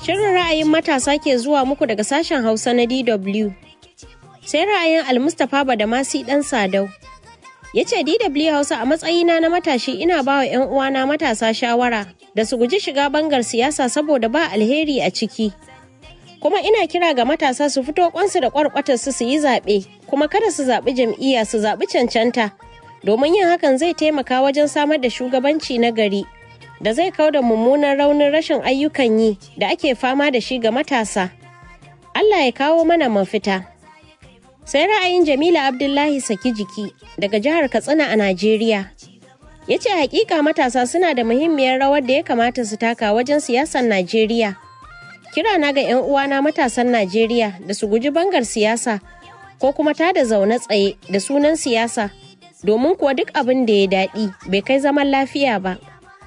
Shirin ra'ayin matasa ke zuwa muku daga sashen Hausa na DW. Sai ra'ayin Almustapha Badamasi ɗan Sadau. Ya ce DW Hausa a matsayina na matashi ina ba wa 'yan uwana matasa shawara da su guji shiga bangar siyasa saboda ba alheri a ciki. Kuma ina kira ga matasa su fito kwansu da kwarkwatarsu su yi zaɓe, kuma kada su zaɓi jam'iyya su zaɓi cancanta, domin yin hakan zai taimaka wajen samar da shugabanci na gari. da zai kau da mummunan raunin rashin ayyukan yi da ake fama da shi ga matasa. Allah ya kawo mana mafita. Sai ra'ayin Jamila Abdullahi Saki jiki daga jihar Katsina a Najeriya. Ya ce hakika matasa suna da muhimmiyar rawar da ya kamata su taka wajen siyasar Najeriya. Kira na ga 'yan uwana matasan Najeriya da su guji bangar siyasa ko kuma tada zaune tsaye da sunan siyasa domin kuwa duk abin da ya daɗi bai kai zaman lafiya ba.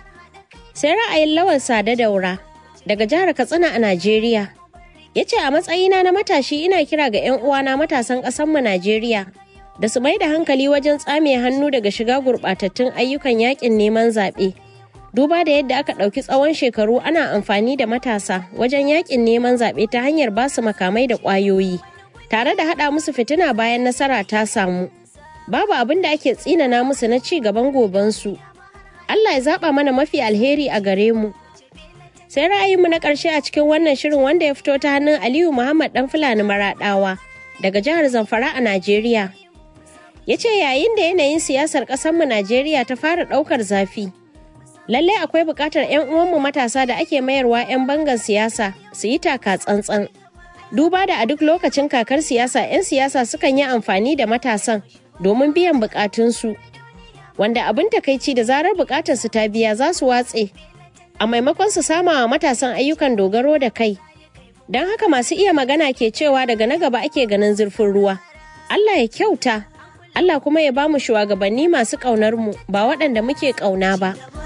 sai ra'ayin lawan sada daura daga jihar katsina a najeriya ya ce a matsayina na matashi ina kira ga 'yan uwana matasan ƙasanmu najeriya da su mai da hankali wajen tsame hannu daga shiga gurɓatattun ayyukan yakin neman zaɓe duba da yadda aka ɗauki tsawon shekaru ana amfani da matasa wajen yakin neman zaɓe ta hanyar basu makamai da ƙwayoyi tare da haɗa musu fitina bayan nasara ta samu babu abin da ake tsinana musu na ci gaban gobensu Allah ya zaɓa mana mafi alheri a gare mu. Sai ra'ayinmu na ƙarshe a cikin wannan shirin wanda ya fito ta hannun Aliyu Muhammad ɗan Fulani Maraɗawa daga jihar Zamfara a Najeriya. Ya ce yayin da yanayin siyasar ƙasarmu Najeriya ta fara ɗaukar zafi. Lallai akwai buƙatar 'yan uwanmu matasa da ake mayarwa 'yan bangan siyasa su yi taka tsantsan. Duba da a duk lokacin kakar siyasa 'yan siyasa sukan yi amfani da matasan domin biyan buƙatunsu. wanda abin takaici da zarar bukatar su ta biya za su watse a maimakon su sama wa matasan ayyukan dogaro da kai don haka masu iya magana ke cewa daga na gaba ake ganin zurfin ruwa Allah ya kyauta Allah kuma ya ba mu shugabanni masu ƙaunar mu ba waɗanda muke ƙauna ba